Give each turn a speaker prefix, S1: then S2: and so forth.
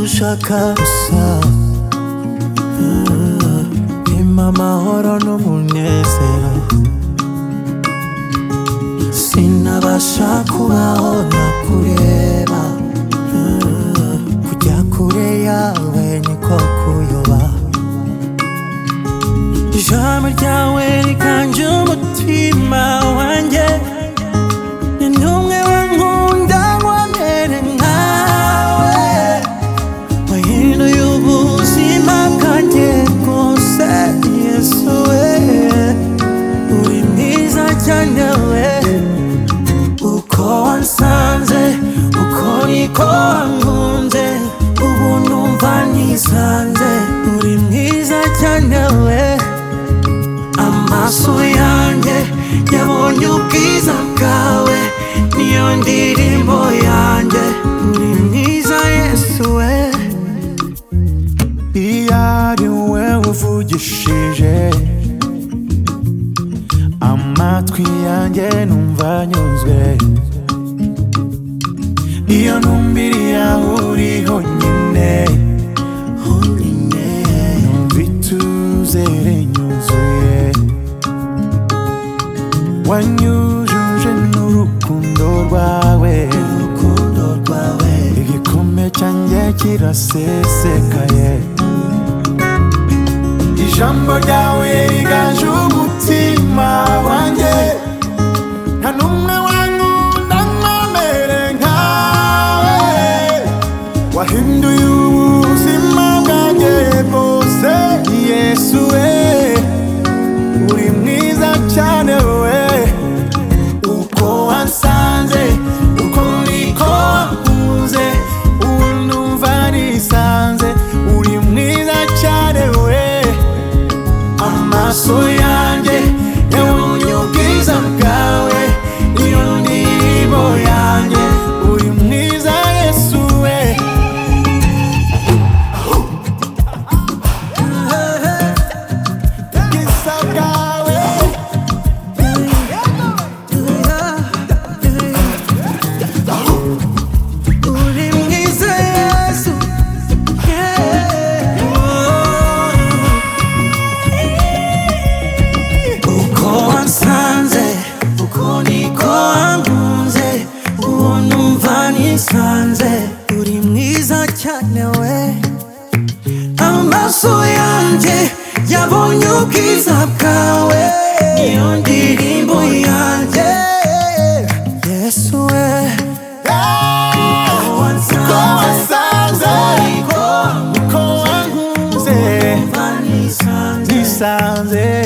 S1: ushaka gusa Impa amahoro n'umunezero Sinabasha kubaho ntakureba Kujya kure yawe niko kuyoba Ijambo ryawe riganje umutima wanjye Ni numwe wankunda nkomere nkawe wahinduye ubuzima bwanjye bwose yesu we uri mwiza cyane we uko wansanze uko niko wankunze ubu numva nisanze uri mwiza cyane we amaso yanjye yabonye ubwiza bwawe niyo ndirimbo yanjye uri mwiza yesu we iyo ari we uvugishije amatwi yanjye numva anyuzwe iyo numbiriye aho uri honyine honyine numva ituzere nyuzuye wanyujuje n'urukundo rwawe urukundo rwawe igikombe cyanjye kirasesekaye ijambo ryawe riganje umutima wanjye nta n'umwe wankunda nkomere nkawe wahinduye ubuzima bwanjye bwose yesu we uri mwiza cyane we uko wansanze uko niko wankunze ubu numva nisanze uri mwiza cyane we amaso yanjye yabonye ubwiza bwawe iyo ndirimbo yanjye uri mwiza yesu we ubwiza bwawe
S2: Uri mwiza Yesu, yeah.
S1: uko wansanze uko niko wankunze uwo numva nisanze
S2: uri mwiza cyane we
S1: amaso yanjye yabonye ubwiza bwawe niyo ndirimbo yanjye yesu we uko wansanze uko wankunze uko wankunze nisanze